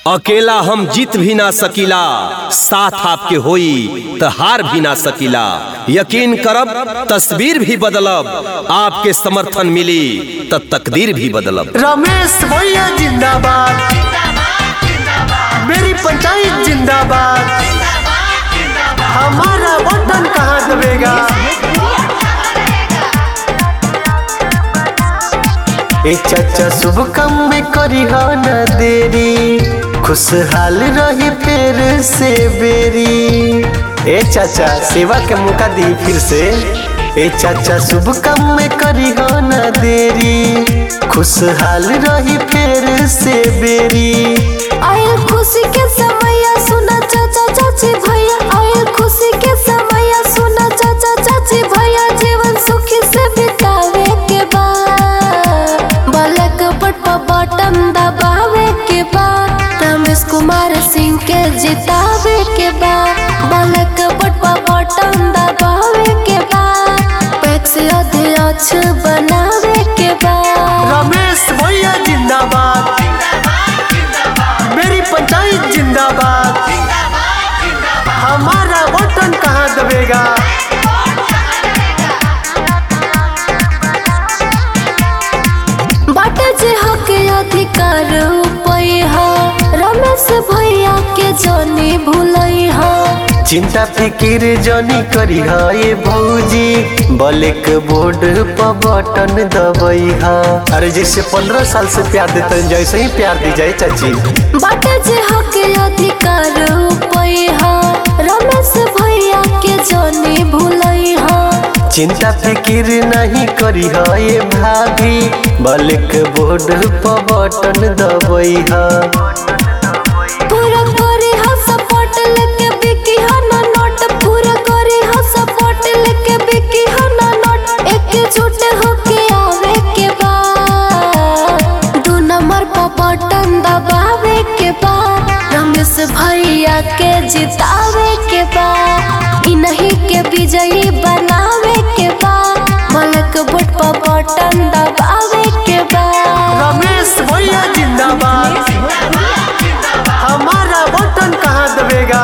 अकेला हम जीत भी ना सकीला साथ आपके होई त हार भी ना सकीला यकीन करब तस्वीर भी बदलब आपके समर्थन मिली त तकदीर भी बदलब रमेश भैया जिंदाबाद मेरी पंचायत जिंदाबाद हमारा बटन कहाँ दबेगा ए चाचा शुभ काम में करी हो न देरी खुशहाल रही फिर से बेरी ए चाचा सेवा के मौका दी फिर से ए चाचा शुभ काम में करी हो न देरी खुशहाल रही फिर से बेरी आयल खुशी के समय सुना चाचा चाची भैया आयल खुशी के समय सुना चाचा चाची भैया जीवन सुखी से बितावे के बा बालक बट पर बटन दबावे के बा रमेश कुमार सिंह के जितावे के बा बालक बट पर बटन दबावे के बा पैक्स अध्यक्ष बनावे के बा रमेश भैया जिंदाबाद मेरी पंचायत जिंदाबाद हमारा बटन कहाँ दबेगा बाटे जे हक अधिकार उपई हो रमेश भैया के जनी भूलई हो चिंता फिकिर जनी करी हा ये भौजी बलेक बोर्ड पर बटन दबई हा अरे जैसे पंद्रह साल से प्यार देते हैं, जैसे ही प्यार दी जाए चाची बाटे जे हक अधिकार उपई हो रमेश भैया के जनी भूलई हो चिंता फिकिर नहीं करी हा ये भाभी बलेक बोर्ड पर बटन दबई हा पूरा करे हो सपोर्ट लेके बिकी हो ना नोट पूरा करे हो सपोर्ट लेके बिकी हो ना नोट एकजुट होके आवे के बा दू नंबर पर बटन दबावे के बा रमेश भैया के जितावे के बा इन्हीं के विजयी बनावे के बा मलक बोट पर बटन दबावे के बा रमेश भैया जिंदाबाद हमारा बटन कहाँ दबेगा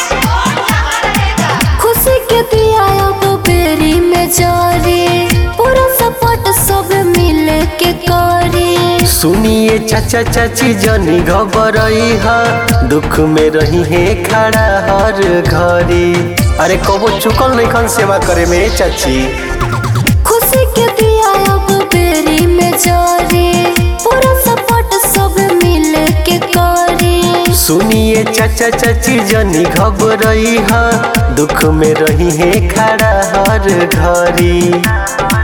खुशी के दिया अब बेरी में जारी पूरा सपोर्ट सब मिल के करी सुनिए चाचा चाची जनी घबरई हा दुख में रही है खड़ा हर घड़ी अरे कबो चुकल नहीं खन सेवा करे में चाची खुशी के दिया अब बेरी में जारी पूरा सपोर्ट सब मिल के करी सुनिए चाचा चाची जनी घबरई हा दुख में रही है खड़ा हर घड़ी